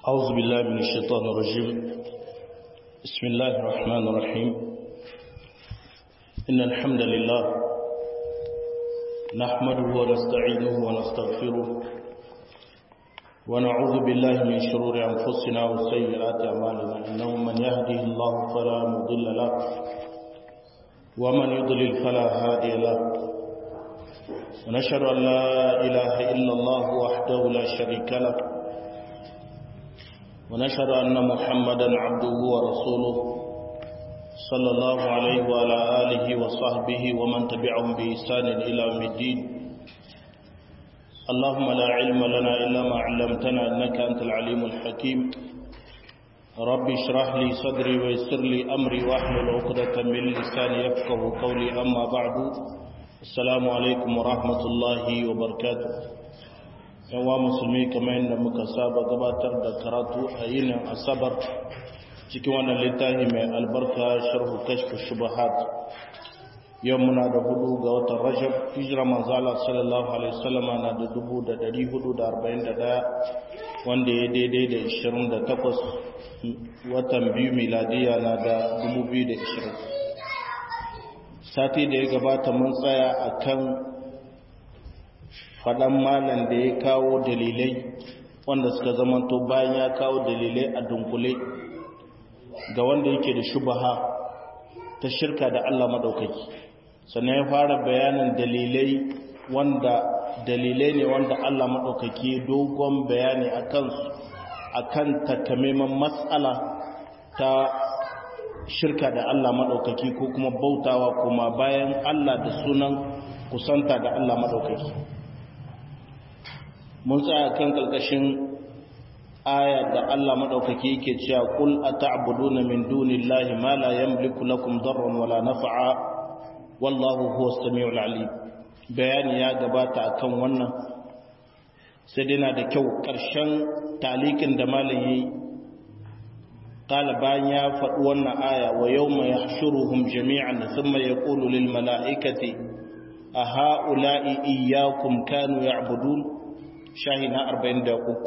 أعوذ بالله من الشيطان الرجيم بسم الله الرحمن الرحيم إن الحمد لله نحمده ونستعينه ونستغفره ونعوذ بالله من شرور أنفسنا وسيئات أعمالنا إنه من يهده الله فلا مضل له ومن يضلل فلا هادي له ونشهد أن لا إله إلا الله وحده لا شريك له ونشهد أن محمدا عبده ورسوله صلى الله عليه وعلى آله وصحبه ومن تبعهم بإحسان إلى يوم الدين اللهم لا علم لنا إلا ما علمتنا إنك أنت العليم الحكيم رب اشرح لي صدري ويسر لي أمري واحلل عقدة من لساني يفقه قولي أما بعد السلام عليكم ورحمة الله وبركاته yawa musulmi kamar yadda muka saba gabatar da karatu a yinin asabar cikin wannan littafi mai albarka sharhu kashfu shubahat yau muna da hudu ga watan rajab hijira manzala sallallahu alaihi wasallam na da dubu da dari hudu da arba'in da daya wanda ya daidai da ishirin da takwas watan biyu miladiya na da dubu biyu da ishirin sati da ya gabata mun tsaya a kan faɗan malam da ya kawo dalilai wanda suka zamanto bayan ya kawo dalilai a dunkule ga wanda yake da shubaha ta shirka da Allah maɗaukaki sannan ya fara bayanin dalilai wanda dalilai ne wanda Allah maɗaukaki dogon bayani a kansu a kan takamaiman matsala ta shirka da Allah maɗaukaki ko kuma bautawa kuma bayan Allah da sunan kusanta da Allah maɗaukaki mun tsaya kan kalkashin aya da Allah madaukake yake cewa kul ata'buduna min dunillahi ma la yamliku lakum darran wala naf'a wallahu huwas samiul alim bayani ya gabata akan wannan sai dai na da kyau karshen talikin da malam yayi qala bayan ya faɗi wannan aya wa yawma yahshuruhum jami'an thumma yaqulu lil mala'ikati a ha'ula'i iyyakum kanu ya'budun shahi na arba'in da uku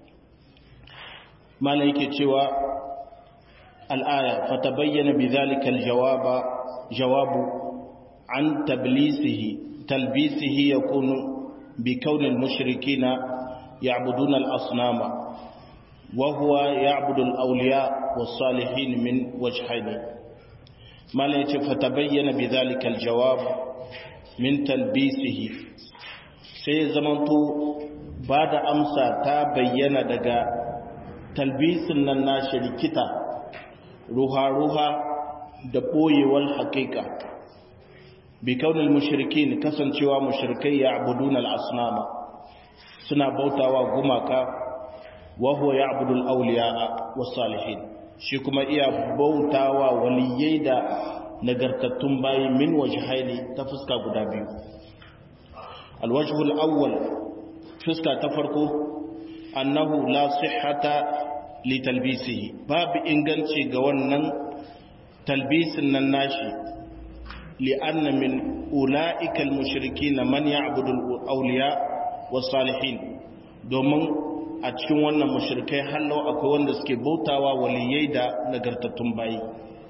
mana yake cewa al'aya fata bayyana bi zalikal jawabu an tablisihi talbisihi ya kunu bi kaunin mashiriki na ya'budun al'asnama wahuwa ya'budu al'auliya wasu salihin min wajhaini mana yace fata bayyana bi zalikal jawabu min talbisihi sai zamanto ba da amsa ta bayyana daga talbisin nan na shirkita ruha-ruha da ɓoyewar haƙiƙa bi kaunin mushrikin kasancewa mushrikai ya abudun al'asnama suna bautawa gumaka waho ya abudun auliya wa salihin shi kuma iya bautawa waliyai da nagartattun bayi min waje haini ta fuska guda biyu alwajhul awwal fuska ta farko annahu la sihhata li talbisihi babu inganci ga wannan talbisin nan nashi li anna min ulaika al mushrikin man ya'budu al awliya was salihin domin a cikin wannan mushrikai hallo akwai wanda suke bautawa waliyai da nagartattun bayi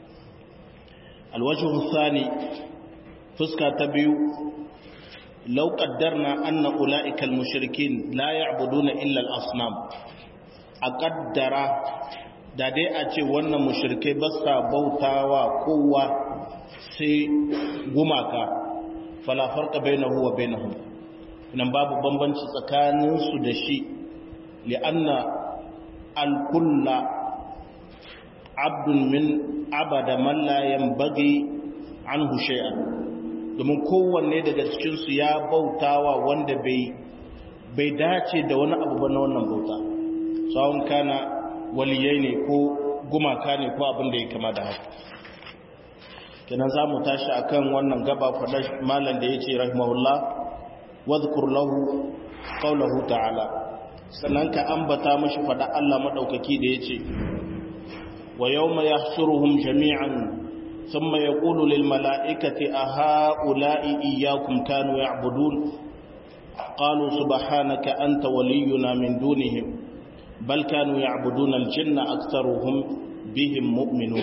alwajhu thani fuska ta biyu لو قدرنا أن أولئك المشركين لا يعبدون إلا الأصنام أقدر da dai a ce wannan mushrikai ba sa bautawa kowa sai gumaka fala farqa bainahu wa bainahum nan babu bambanci tsakanin su da shi li'anna al-kulla abdun min abada man la yanbaghi anhu shay'an domin kowanne daga cikinsu ya bautawa wanda bai dace da wani abu ba na wannan bauta tsawon kana waliyai ne ko gumaka ne ko abin da ya kama da haka kenan za mu tashi a kan wannan gaba faɗa malam da ya ce rahimahullah wadhkur lahu qawlahu ta'ala sannan ka ambata mashi faɗa Allah maɗaukaki da ya ce wa yawma yahshuruhum jami'an ثم يقول للملائكة أهؤلاء إياكم كانوا يعبدون قالوا سبحانك أنت ولينا من دونهم bal kanu ya'buduna al-jinna aktharuhum bihim mu'minun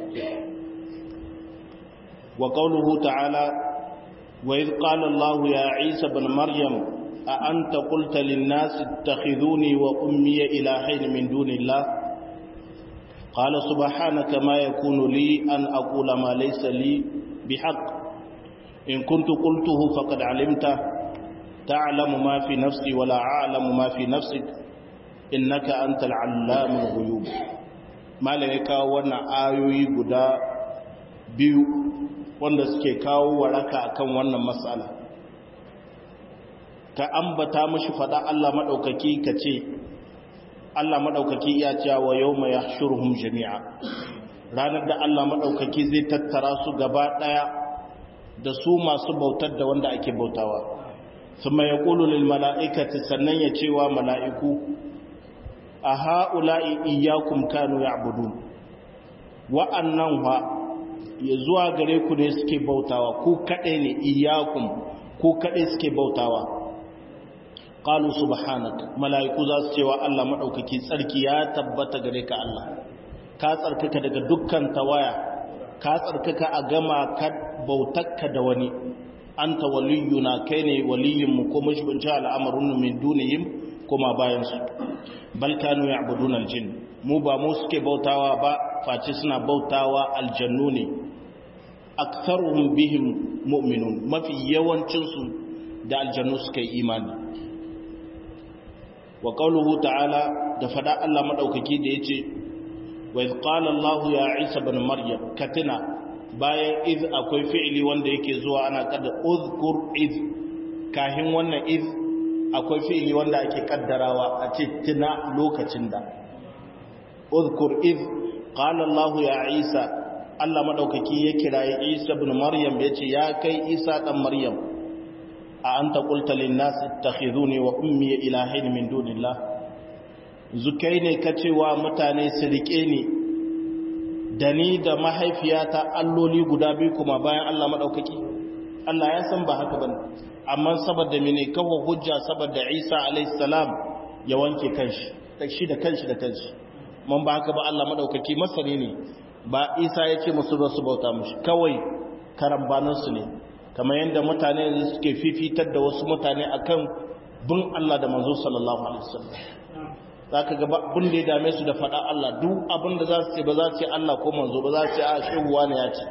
wa qawluhu ta'ala wa idh qala Allah ya Isa ibn Maryam a anta qulta lin-nasi ittakhidhuni wa ummi ilahayn min dunillah قال سبحانك ما يكون لي أن أقول ما ليس لي بحق إن كنت قلته فقد علمته تعلم ما في نفسي ولا أعلم ما في نفسك إنك أنت العلام الغيوب ما لك وانا آيوي قدا بيو wanda suke kawo waraka akan wannan matsala ka ambata mashi fada Allah madaukaki ka ce Allah maɗaukaki ya ce wa yau mai yahshuruhum jami'a ranar da Allah maɗaukaki zai tattara su gaba ɗaya da su masu bautar da wanda ake bautawa kuma ya ƙulu lil mala'ikati sannan ya cewa mala'iku a ha'ula'i iyakun kanu ya abudu wa'annan wa ya zuwa gare ku ne suke bautawa ku kaɗai ne iyakun ku kaɗai suke bautawa qalu subhanaka malaiku za su cewa Allah madaukaki tsarki ya tabbata gare ka Allah ka tsarkaka daga dukkan tawaya ka tsarkaka a gama ka bautakka da wani anta waliyuna kai ne waliyin mu ko mashbunci al'amarun min dunihim kuma bayan su bal kanu ya'buduna aljin mu ba mu suke bautawa ba face suna bautawa aljannu ne aktharuhum bihim mu'minun mafi yawancin su da aljannu suka yi imani wa qawluhu ta'ala da fada Allah madaukaki da yace wa iz qala Allah ya Isa ibn Maryam katina bayan iz akwai fi'ili wanda yake zuwa ana kada uzkur iz kahin wannan iz akwai fi'ili wanda ake kaddarawa a ce tuna lokacin da uzkur iz qala Allah ya Isa Allah madaukaki ya kirayi Isa ibn Maryam yace ya kai Isa dan Maryam a anta qulta lin nas ittakhiduni wa ummi ilahin min dunillah zukai ne kacewa mutane su rike ni da ni da mahaifiyata alloli guda biyu kuma bayan Allah madaukaki Allah ya san ba haka bane amma saboda mene kawo hujja saboda Isa alayhi salam ya wanke kanshi shi da kanshi da kanshi mun ba haka ba Allah madaukaki masani ne ba Isa ya ce musu ba su bauta mushi kawai karambaninsu ne kamar yadda mutane suke fifitar da wasu mutane akan bin Allah da manzo sallallahu alaihi wasallam zaka ga abin da ya dame su da faɗa Allah duk abin da za su ce ba za su ce Allah ko manzo ba za su ce a shehuwa ne ya ce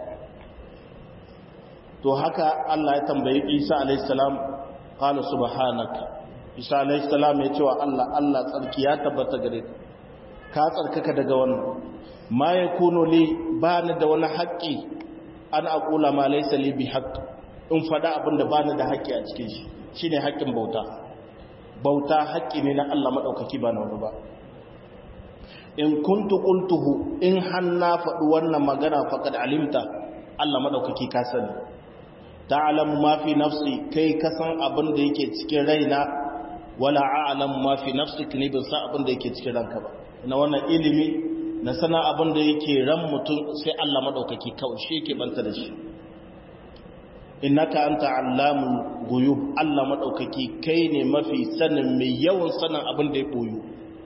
to haka Allah ya tambayi Isa alaihi salam qala subhanaka Isa alaihi salam ya ce wa Allah Allah tsarki ya tabbata gare ka tsarkaka daga wannan ma yakunu li ba ni da wani haƙƙi an aqula ma laysa li bi haqq in faɗa abin da bani da haƙƙi a cikin shi shine haƙƙin bauta bauta haƙƙi ne na Allah maɗaukaki ba na wani ba in kuntu qultuhu in hanna faɗi wannan magana faqad alimta Allah maɗaukaki ka sani ta'lamu ma fi nafsi kai ka san abin da yake cikin raina wala a'lamu ma fi nafsik ni ban san abin da yake cikin ranka ba na wannan ilimi na sana abin da yake ran mutum sai Allah maɗaukaki kawai shi yake banta da shi innaka anta allamul ghuyub Allah madaukaki kai ne mafi sanin mai yawan sanin abin da ya boyu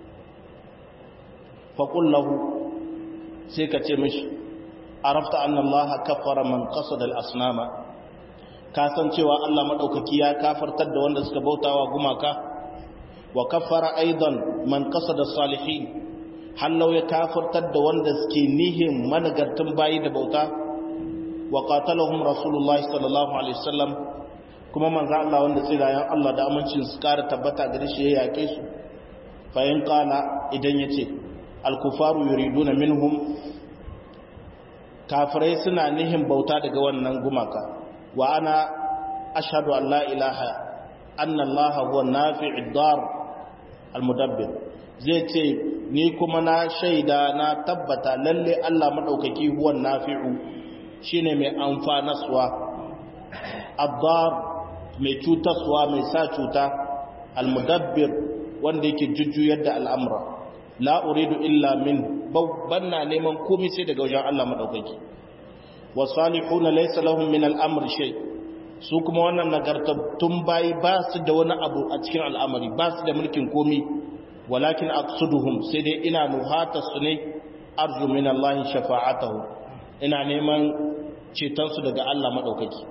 fa qul lahu sai ka ce mishi arafta anna Allah kafara man qasada al-asnama ka san cewa Allah madaukaki ya kafartar da wanda suka bautawa gumaka wa kafara aidan man qasada salihin hallau ya kafartar da wanda suke nihin managartun bayi da bauta wa qatalahum rasulullahi sallallahu alaihi wasallam kuma manzo Allah wanda tsirayen Allah da amincin su kara tabbata gare shi ya yake su fa in qala idan yace al kufaru yuriduna minhum kafirai suna nihin bauta daga wannan gumaka wa ana ashhadu an la ilaha anna Allah huwa nafi'ud dar al mudabbir zai ce ni kuma na shaida na tabbata lalle Allah madaukaki huwa nafi'u shine mai amfanaswa addar mai cutaswa mai sa cuta almudabbir wanda yake jujjuyar da al'amura la uridu illa min babban na neman komai sai daga wajen Allah madaukaki wa salihuna laysa lahum min al'amr shay su kuma wannan nagartattun bayi ba su da wani abu a cikin al'amari ba su da mulkin komai walakin aqsuduhum sai dai ina nuhata su ne arju min Allah shafa'atahu ina neman ceton su daga Allah madaukaki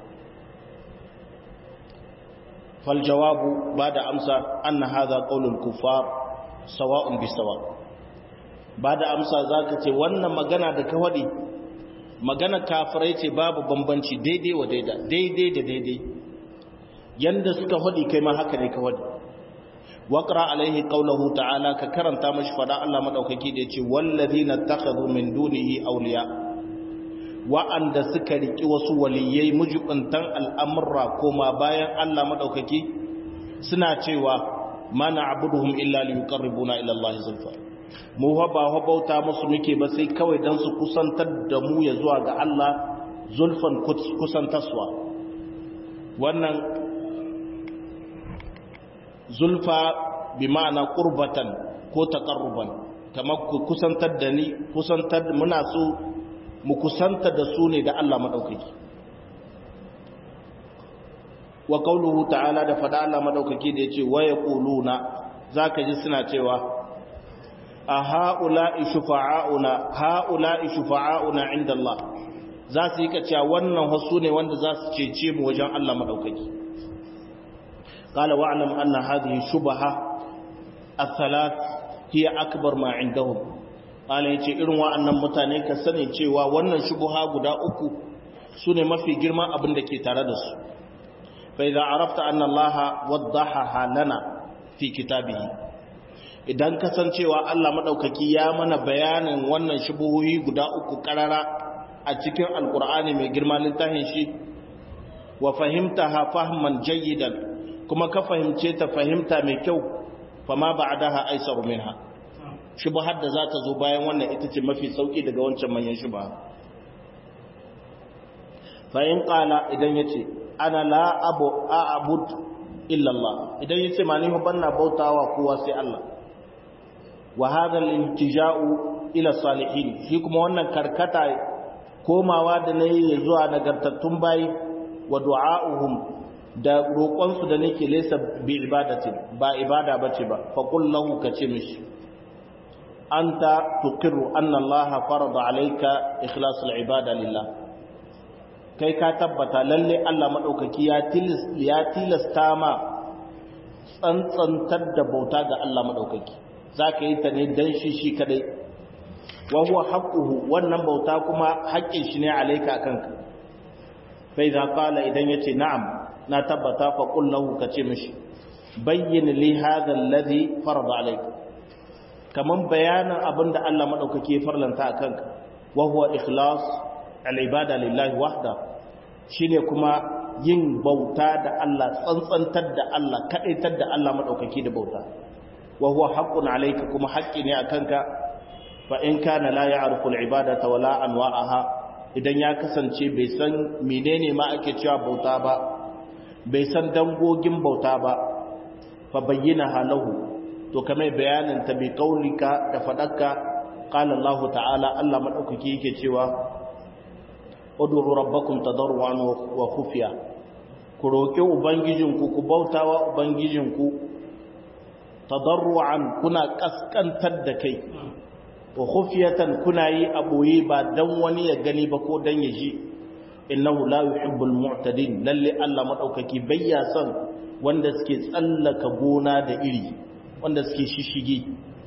fal jawabu bada amsa anna hadha qaulul kuffar sawa'un bisawa bada amsa zaka ce wannan magana da ka wadi magana kafirai ce babu bambanci daidai wa daida daidai da daidai yanda suka wadi kai ma haka ne ka wadi waqra alaihi qawluhu ta'ala ka karanta mashi fada Allah madaukaki da yace wallazina takhadhu min dunihi awliya wa'anda suka riki wasu waliyai mujibuntan al'amurra koma bayan Allah madaukaki suna cewa ma na'buduhum illa liyuqarribuna ila Allah zulfa mu ba ba bauta musu muke ba sai kawai dan su kusantar da mu ya zuwa ga Allah zulfan kusantaswa wannan zulfa bi ma'ana qurbatan ko taqarruban kamar ku kusantar da ni kusantar muna so mu kusanta da su ne da Allah madaukaki wa qawluhu ta'ala da fada Allah madaukaki da yace wa yaquluna zaka ji suna cewa a ha'ula'i shufa'auna ha'ula'i shufa'auna inda Allah za su yi kaciya wannan wasu ne wanda za su cece mu wajen Allah madaukaki قال واعلم أن هذه الشبهة الثلاث هي أكبر ما عندهم قال yace irin wa'annan mutane ka sani cewa wannan shubha guda uku sune mafi girma abin da ke tare da su fa idza arafta anna Allah waddaha lana fi kitabihi idan ka san cewa Allah madaukaki ya mana bayanin wannan shubuhohi guda uku karara a cikin alqur'ani mai girma littafin shi wa fahimtaha fahman jayyidan kuma ka fahimce ta fahimta mai kyau fama ba'daha aisaru minha shubhar da za ta zo bayan wannan ita ce mafi sauki daga wancan manyan shubha fa in qala idan yace ana la abu a'bud illa Allah idan yace ma ni banna bautawa kowa sai Allah wa hadha al-intija'u ila salihin shi kuma wannan karkata komawa da nayi zuwa nagartattun bayi wa du'a'uhum da roƙonsu da nake lesa bi ibadatin ba ibada bace ba fa qul lahu kace mishi anta tuqirru anna allaha farada alayka ikhlas al-ibada lillah kai ka tabbata lalle Allah madaukaki ya tilis ya tilasta ma tsantsantar da bauta ga Allah madaukaki zaka yi ta ne dan shi shi kadai wa huwa haqquhu wannan bauta kuma haƙƙin shi ne alayka akanka fa idza qala idan yace na'am na tabbata fa qul lahu kace mishi bayyin li hadha alladhi farada alayka kaman bayanan abinda Allah madaukake ya farlanta akanka wa huwa ikhlas al-ibada lillahi wahda shine kuma yin bauta da Allah tsantsantar da Allah kadaitar da Allah madaukake da bauta wa huwa haqqun alayka kuma haƙƙi ne akanka fa in kana la ya'rifu al-ibadata wala anwa'aha idan ya kasance bai san menene ma ake cewa bauta ba bai san dangogin bauta ba fa bayyana halahu to kamar bayanin ta bi kaulika da fadakka qala Allah ta'ala Allah madaukaki yake cewa ud'u rabbakum tadarruan wa khufiya ku roki ubangijinku ku bautawa ubangijinku tadarruan kuna kaskantar da kai wa khufiyatan kuna yi aboye ba dan wani ya gani ba ko dan ya ji innahu la yuhibbul mu'tadin lalle Allah madaukaki bayya son wanda suke tsallaka gona da iri wanda suke shishige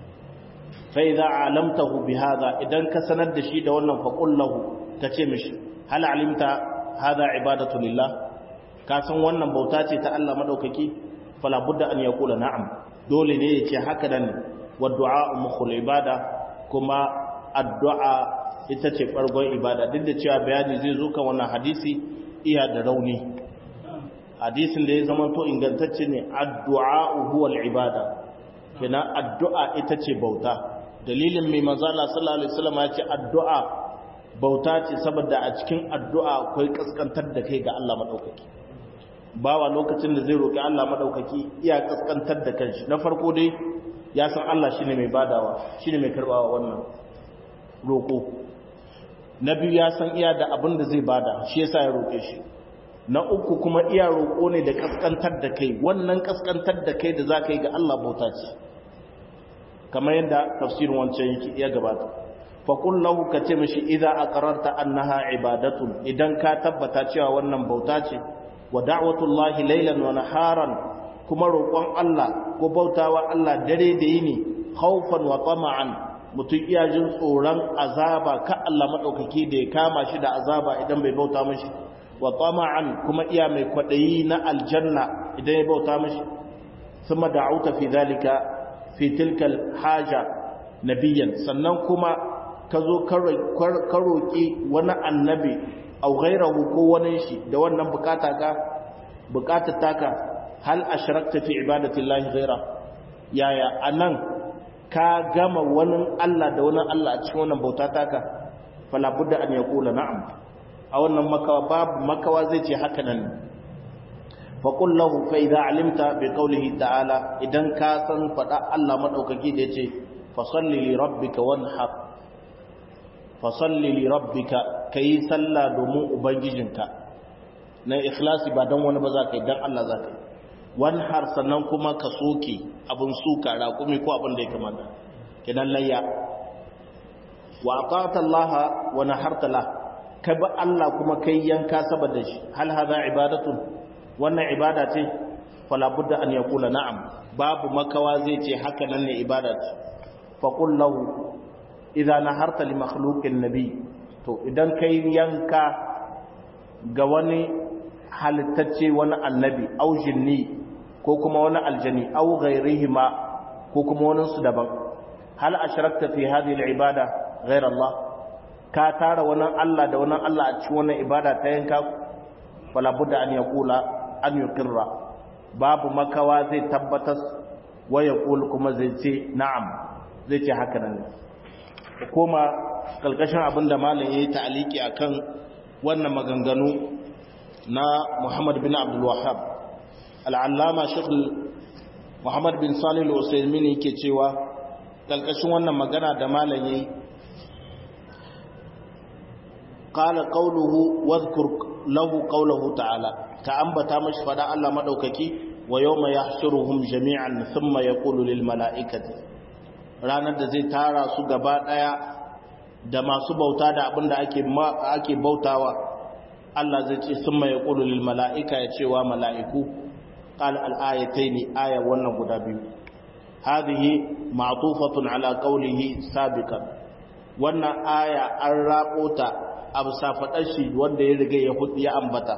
fa idza alamtahu bihadha idan ka sanar da shi da wannan fa qul lahu kace mishi hal alimta hadha ibadatu lillah ka san wannan bauta ce ta Allah madaukaki fala budda an yaqula na'am dole ne ya ce haka dan wa du'a mukhul ibada kuma addu'a ita ce farkon ibada duk da cewa bayani zai zo kan wannan hadisi iya da rauni hadisin da ya zama to ingantacce ne addu'a huwa al-ibada kina addu'a ita ce bauta dalilin mai manzo Allah sallallahu alaihi wasallam ya ce addu'a bauta ce saboda a cikin addu'a akwai kaskantar da kai ga Allah madaukaki bawa lokacin da zai roki Allah madaukaki iya kaskantar da kanshi na farko dai ya san Allah shine mai badawa shine mai karbawa wannan roko na biyu ya san iya da abin da zai bada shi yasa ya roke shi na uku kuma iya roko ne da kaskantar da kai wannan kaskantar da kai da zaka yi ga Allah bauta ce kamar yadda tafsirin wancan ya gabata fa qul lahu ka ce mishi idza aqrarta annaha ibadatun idan ka tabbata cewa wannan bauta ce wa da'watullahi laylan wa naharan kuma roƙon Allah ko bautawa Allah dare da yini khawfan wa tama'an mutum iya jin tsoron azaba ka Allah madaukaki da ya kama shi da azaba idan bai bauta mishi wa tama'an kuma iya mai kwadayi na aljanna idan ya bauta mishi thumma da'uta fi dhalika fi tilka haja nabiyan sannan kuma ka zo ka roƙi wani annabi au ghairahu ko wani shi da wannan bukata ka bukatar taka hal ashrakta fi ibadati llahi ghaira yaya anan ka gama wani Allah da wani Allah a cikin wannan bauta taka fala budda an yaqula na'am a wannan makawa babu makawa zai ce haka nan fa qul lahu fa idza alimta bi qawlihi ta'ala idan ka san fada Allah madaukaki da yace fa salli li rabbika wanhar fa salli li rabbika kai sallah domin ubangijinka na ikhlasi ba dan wani ba za ka yi dan Allah za ka yi wanhar sannan kuma ka soke abin suka raƙumi ko abin da ya kamata kidan layya wa ata'ta Allah wa naharta la ka bi Allah kuma kai yanka saboda shi hal hadha ibadatun wannan ibada ce fala budda an yaqula na'am babu makawa zai ce haka nan ne ibada ce fa qul lahu idza naharta li makhluqin nabi to idan kai yanka ga wani halittacce wani annabi au jinni ko kuma wani aljani au ghairihima ko kuma wani su daban hal ashrakta fi hadhihi al-ibada ghayra Allah ka tara wani Allah da wani Allah a cikin wannan ibada ta yanka fala budda an yaqula an yuqirra babu makawa zai tabbatar wa yaqul kuma zai ce na'am zai ce haka nan kuma kalkashin abinda malam yayi ta'aliki akan wannan maganganu na Muhammad bin Abdul Wahhab al'allama shekul muhammad bin salih al'usaimin yake cewa ƙalƙashin wannan magana da malaye ƙala ƙauluhu wadkur lahu ƙaulahu ta'ala ka ambata mashi fada Allah maɗaukaki wa yau mai ya jami'an sun ya ƙulu lil mala'ikati ranar da zai tara su gaba ɗaya da masu bauta da abin da ake bautawa Allah zai ce sun ya ƙulu lil mala'ika ya cewa mala'iku قال الآيتين آية ونقود بيو هذه معطوفة على قوله سابقا وانا آية الرابطة أبسافة الشيء وانا يرغي يهود يأنبتا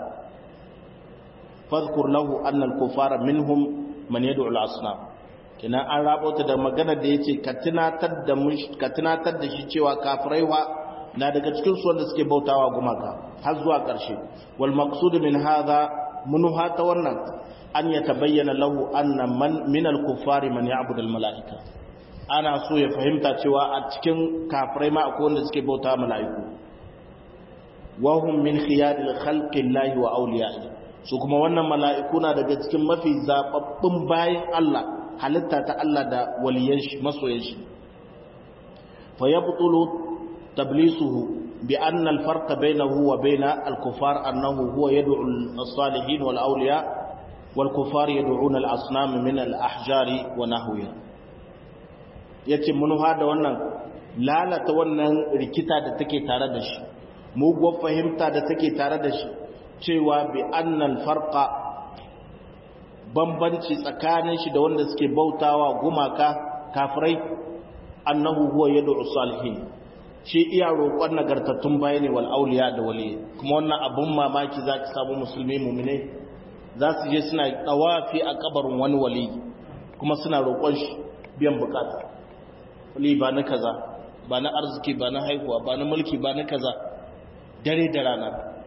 فاذكر له أن الكفار منهم من يدعو الأصنام kina an rabota da magana da yace ka tunatar da ka tunatar da shi cewa kafirai wa na daga cikin su wanda suke bautawa gumaka har zuwa ƙarshe wal maqsud min hadha munuha ta wannan an ya tabayyana lahu anna man min al-kuffari man ya'budu al-mala'ika ana so ya fahimta cewa a cikin kafirai ma akwai wanda suke bauta mala'iku wa hum min khiyaril khalqi llahi wa awliya'i su kuma wannan mala'iku na daga cikin mafi zababbun bayin Allah halitta ta Allah da waliyan shi masoyan shi fa yabtulu tablisuhu bi anna al-farqa bainahu wa bain al-kuffar annahu huwa yad'u as-salihin wal awliya' والكفار يدعون الأصنام من الأحجار ونحوها yace mun hada wannan lalata wannan rikita da take tare da shi muguwar fahimta da take tare da shi cewa bi annal farqa bambanci tsakanin shi da wanda suke bautawa gumaka kafirai annahu huwa yad'u salihin shi iya roƙon nagartattun bayani wal auliya da wali kuma wannan abun mamaki zaki samu musulmi mu'mine za su je suna ɗawafi a kabarin wani wali kuma suna roƙon shi biyan bukata wali ba na kaza ba na arziki ba na haihuwa ba na mulki ba na kaza dare da rana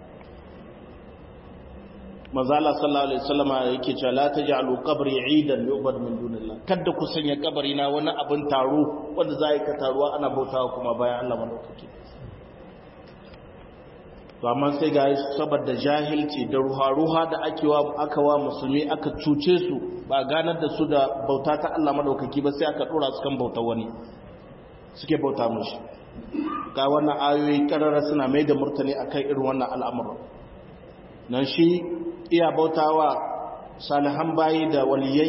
mazala sallallahu alaihi wasallam yake cewa la taj'alu qabri 'idan yu'bad min dunillah kada ku sanya kabari na wani abin taro wanda za ka taruwa ana bautawa kuma bayan Allah madaukake to amma sai ga saboda jahilci da ruha-ruha da ake wa aka wa musulmi aka cuce su ba ganar da su da bauta ta Allah madaukaki ba sai aka dora su kan bauta wani suke bauta mushi ga wannan ayoyi karara suna mai da murtani akan irin wannan al'amura nan shi iya bautawa salihan bayi da waliyai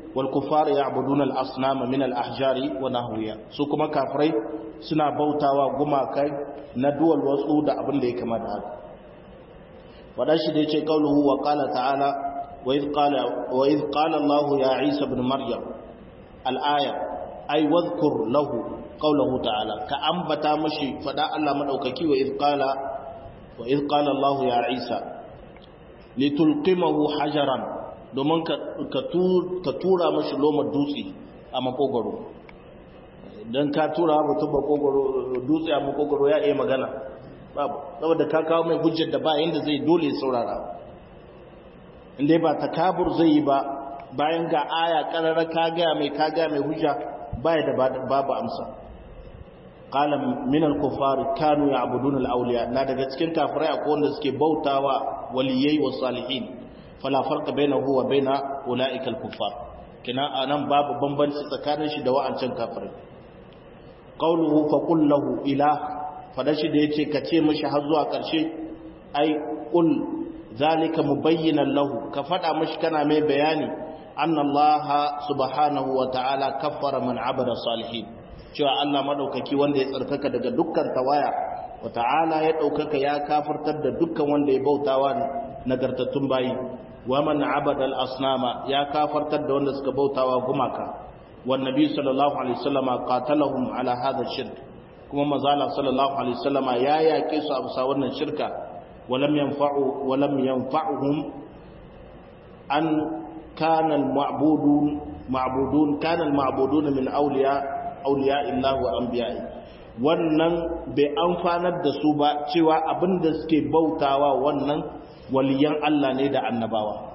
wal kuffar ya'buduna al asnama min al ahjari wa nahwiya su kuma kafirai suna bautawa gumakai na duwal wasu da abin da ya kama da haka wada shi da yace qauluhu wa qala ta'ala wa idh qala wa idh qala Allah ya Isa ibn Maryam al aya ay wadhkur lahu qawluhu ta'ala ka ambata mashi fada Allah madaukaki wa idh qala wa idh qala Allah ya Isa litulqimahu hajaran domin ka tura mashi lomar dutse a makogoro don ka tura mutum makogoro dutse a makogoro ya iya magana babu saboda ka kawo mai hujjar da ba yadda zai dole saurara inda ba takabur zai yi ba bayan ga aya karara ka gaya mai ka gaya mai hujja baya da babu amsa qala min al-kuffar kanu ya'budun al-awliya na daga cikin kafirai akwai wanda suke bautawa waliyai wa salihin fala farqa bainahu wa baina ulaika al-kuffar kina anan babu bambanci tsakanin shi da wa'ancan kafirai qawluhu fa qul lahu ilah fadashi da yace kace mishi har zuwa karshe ai qul zalika mubayyinan lahu ka fada mishi kana mai bayani anna allaha subhanahu wa ta'ala kaffara man abada salihin cewa Allah madaukaki wanda ya tsarkaka daga dukkan tawaya wa ta'ala ya daukaka ya kafirtar da dukkan wanda ya bautawa nagartattun bayi wa man abada al-asnama ya kafartar da wanda suka bautawa gumaka wan nabi sallallahu alaihi wasallama qatalahum ala hadha shirk kuma mazala sallallahu alaihi wasallama ya yake su a bisa wannan shirka walam yanfa'u walam yanfa'uhum an kana al-ma'budun ma'budun kana al-ma'budun min awliya awliya illah wa anbiya'i wannan bai amfanar da su ba cewa abinda suke bautawa wannan waliyan Allah ne da annabawa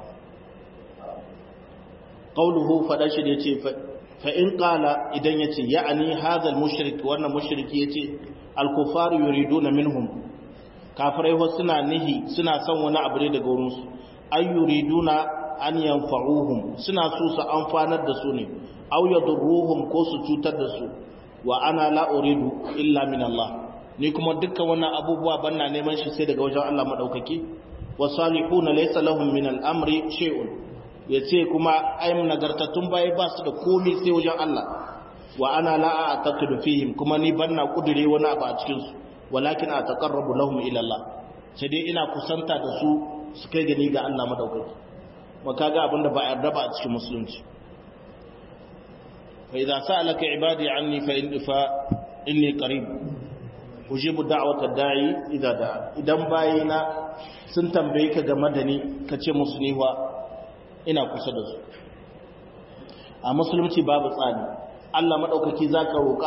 qauluhu fada shi yace fa in qala idan yace ya'ani hadha al-mushrik wannan mushriki yace al-kuffar yuriduna minhum kafirai ho suna nihi suna son wani abu ne daga wurin su ay yuriduna an yanfa'uhum suna so su amfanar da su ne aw yadurruhum ko su cutar da su wa ana la uridu illa min Allah ni kuma dukkan wannan abubuwa banna neman shi sai daga wajen Allah madaukaki wasalihuna laysa lahum min al-amri shay'un yace kuma ayyam nagartatun bai ba su da komai sai wajen Allah wa ana la a'taqidu fihim kuma ni banna kudure wani abu a cikin su walakin ataqarrabu lahum ila Allah sai dai ina kusanta da su su kai gani ga Allah madaukaki wa kaga abinda ba yarda ba a cikin musulunci fa idza sa'alaka ibadi anni fa in fa inni qarib ujibu da'wata da'i idza da'a idan bayina sun tambaye ka game da ni ka ce musu niwa ina kusa da su a musulunci babu tsari Allah maɗaukaki za ka roƙa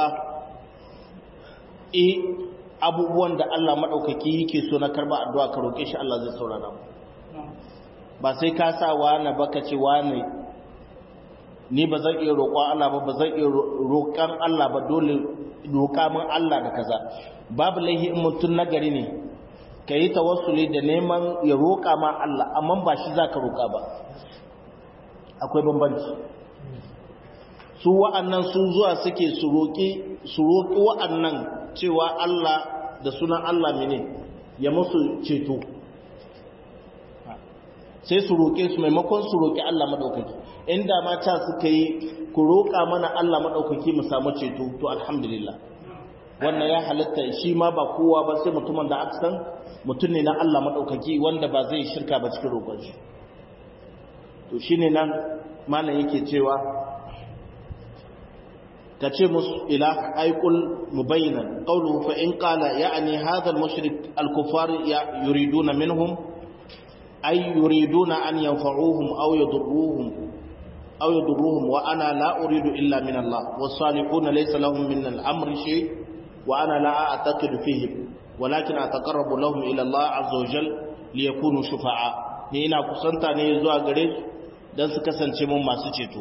e abubuwan da Allah maɗaukaki yake so na karba addu'a ka roƙe shi Allah zai saurara mu ba sai ka sa wani ba ka ce wani ni ba zan iya roƙon Allah ba ba zan iya roƙon Allah ba dole roƙa min Allah da kaza babu laihi in mutum nagari ne ka yi tawassuli da neman ya roƙa ma Allah amma ba shi za ka roƙa ba akwai bambanci su wa'annan su zuwa suke su roƙi su roƙi wa'annan cewa Allah da sunan Allah mene ya musu ceto sai su roƙe su maimakon su roƙi Allah maɗaukaki inda mata suka yi ku roƙa mana Allah maɗaukaki mu samu ceto to alhamdulillah wannan ya halatta shi ma ba kowa ba sai mutumin da aka san mutum ne na Allah maɗaukaki wanda ba zai shirka ba cikin roƙon shi to shi ne nan malam yake cewa ka ce musu ila aikul mubayyinan qawluhu fa in qala ya'ni hadha al-mushrik al-kuffar yuriduna minhum ay yuriduna an yanfa'uhum aw yadurruhum aw yadurruhum wa ana la uridu illa min Allah was-salihuna laysa lahum min al-amri shay wa ana la a'taqidu fihim walakin ataqarrabu lahum ila Allah azza wa jal liyakunu shufa'a ni ina kusanta ne zuwa gare su dan su kasance mun masu ceto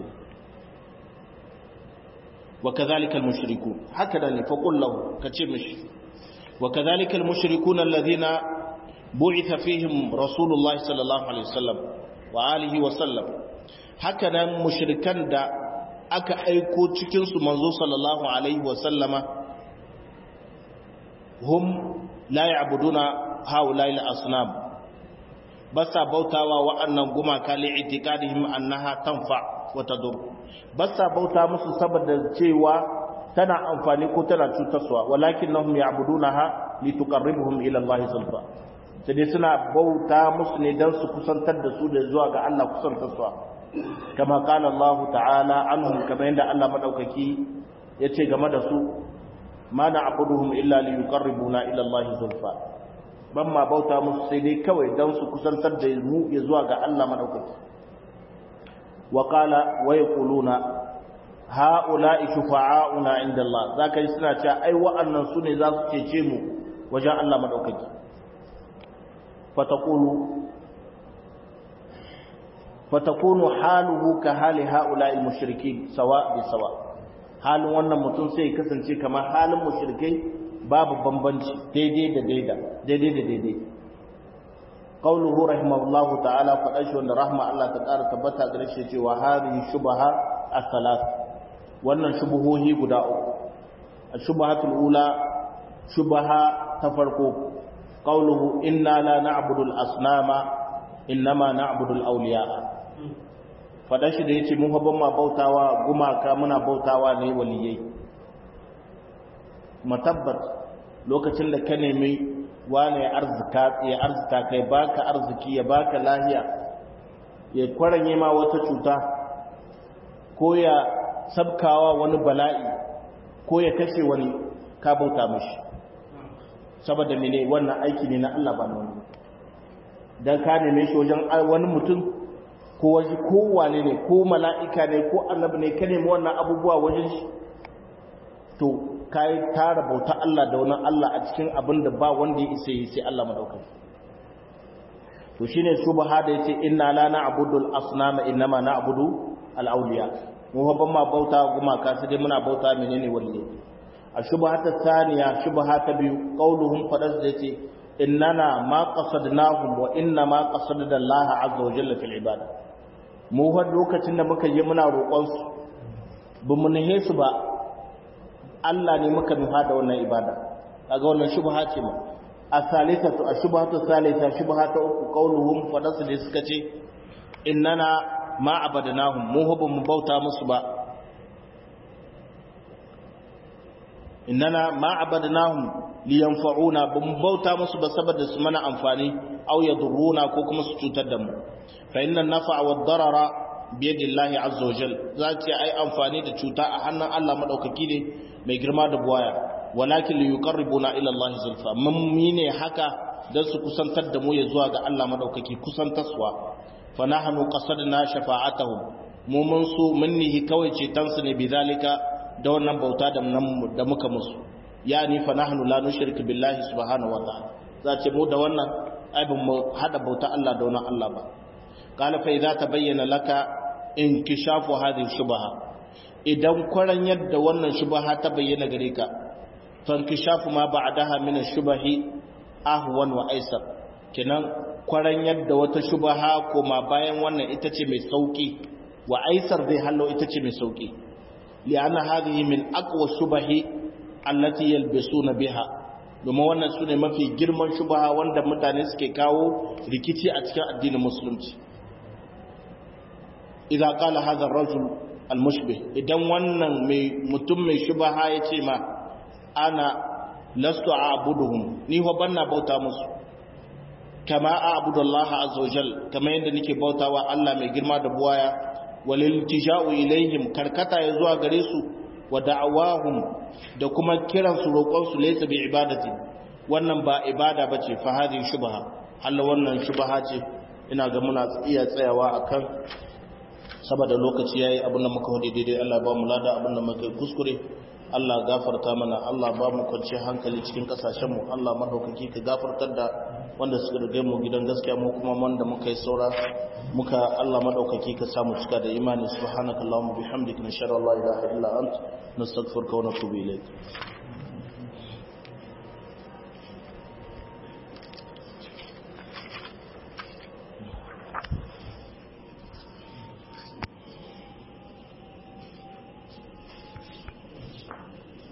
wa kadhalika al-mushrikun haka ne fa qul lahu kace mishi wa kadhalika al-mushrikun alladhina bu'itha fihim rasulullahi sallallahu alaihi wasallam wa alihi wa sallam haka nan mushrikan da aka aiko cikin su manzo sallallahu alaihi wa sallama hum la ya'buduna haula'i al-asnam basa bautawa wa'annan gumaka li itikadihim annaha tanfa wa tadur ba sa bauta musu saboda cewa tana amfani ko tana cutarwa walakin nahum ya'budunaha lituqarribuhum ila Allah zulfa sai dai suna bauta musu ne dan su kusantar da su da zuwa ga Allah kusantarwa kama qala Allah ta'ala anhum kama yanda Allah madaukaki yace game da su ma na'buduhum illa liyuqarribuna ila Allah zulfa ban ma bauta musu sai dai kawai dan su kusantar da mu ya zuwa ga Allah madaukaki wa qala wa yaquluna ha'ula'i shufa'auna inda Allah zaka yi suna cewa ai wa'annan su ne za su cece mu wajen Allah madaukaki fataqulu fatakunu haluhu ka hali ha'ula'i mushrikin sawa bi sawa halin wannan mutum sai kasance kamar halin mushrikai babu bambanci daidai da daida daidai da daidai qauluhu rahimahullahu ta'ala faɗa shi wanda rahma Allah ta ƙara tabbata gare shi cewa hadhihi shubaha as-salat wannan shubuhohi guda uku ash-shubahatul ula shubaha ta farko qauluhu inna la na'budu al-asnama innama na'budu al-awliya faɗa shi da yace mun fa ban ma bautawa gumaka muna bautawa ne waliyai matabbat lokacin da ka nemi wane ya arzika ya arzika kai baka arziki ya baka lahiya ya kwaranye ma wata cuta ko ya sabkawa wani bala'i ko ya kashe wani ka bauta mishi saboda mene wannan aiki ne na Allah ba na wani dan ka neme shi wajen wani mutum ko waje ko wane ne ko mala'ika ne ko annabi ne ka nemi wannan abubuwa wajen shi to kai tara bauta Allah da wani Allah a cikin abin da ba wanda ya isa yi sai Allah madaukaki to shine subha da yace inna la na'budu al-asnama innama na'budu al-awliya mu ban ma bauta gumaka sai dai muna bauta menene walle a shubha ta thaniya shubha ta biyu qauluhum fadas da yace innana ma qasadnahum wa inna ma qasadna Allah azza wa jalla fil ibada mu har lokacin da muka yi muna roƙon su bamu nahe su ba Allah ne muka nufa da wannan ibada kaga wannan shubha ce ma as-salisatu ash-shubhatu thalitha shubha ta uku qauluhum fadasu da suka ce innana ma abadnahum mu hubbu mu bauta musu ba innana ma abadnahum liyanfa'una bum bauta musu ba saboda su mana amfani aw yadurruna ko kuma su cutar da mu fa inna an-naf'a wad-darara biyadillahi azza wajal za ce ai amfani da cuta a hannun Allah madaukaki ne mai girma da buwaya walakin li yuqarribuna ila Allah zulfa mun ne haka dan su kusantar da mu ya zuwa ga Allah madaukaki kusantarwa fa nahnu qasadna shafa'atuhum mu mun su mun nihi kawai cetan su ne bizalika da wannan bauta da da muka musu yani fa nahnu la nushriku billahi subhanahu wa ta'ala za ce mu da wannan ai ban mu hada bauta Allah da wannan Allah ba qala fa idza tabayyana laka inkishafu hadhihi shubha idan kwaran yadda wannan shubha ta bayyana gare ka fankishafu ma ba'daha min ash-shubahi ahwan wa aisar kenan kwaran yadda wata shubha kuma bayan wannan ita ce mai sauki wa aisar zai hallo ita ce mai sauki li'anna hadhihi min aqwa shubahi allati yalbisuna biha domin wannan sune mafi girman shubha wanda mutane suke kawo rikici a cikin addinin musulunci idza qala hadha ar-rajul al-mushbih idan wannan mai mutum mai shubha yace ma ana lastu a'buduhum ni ho banna bauta musu kama a'budu Allah azza wajal kama yanda nake bautawa Allah mai girma da buwaya walil tija'u ilaihim karkata ya zuwa gare su wa da'awahum da kuma kiran su roƙon su laysa bi ibadati wannan ba ibada bace fa hadhihi shubha Allah wannan shubha ce ina ga muna iya tsayawa akan saboda lokaci yayi abin da muka hudu daidai Allah ba mu lada abin da muka kuskure Allah gafarta mana Allah ba mu kwanciyar hankali cikin kasashen mu Allah madaukaki ka gafartar da wanda suka riga mu gidan gaskiya mu kuma wanda muka yi saura muka Allah madaukaki ka samu cika da imani subhanakallahumma bihamdika nashhadu an la ilaha illa ant nastaghfiruka wa natubu ilayk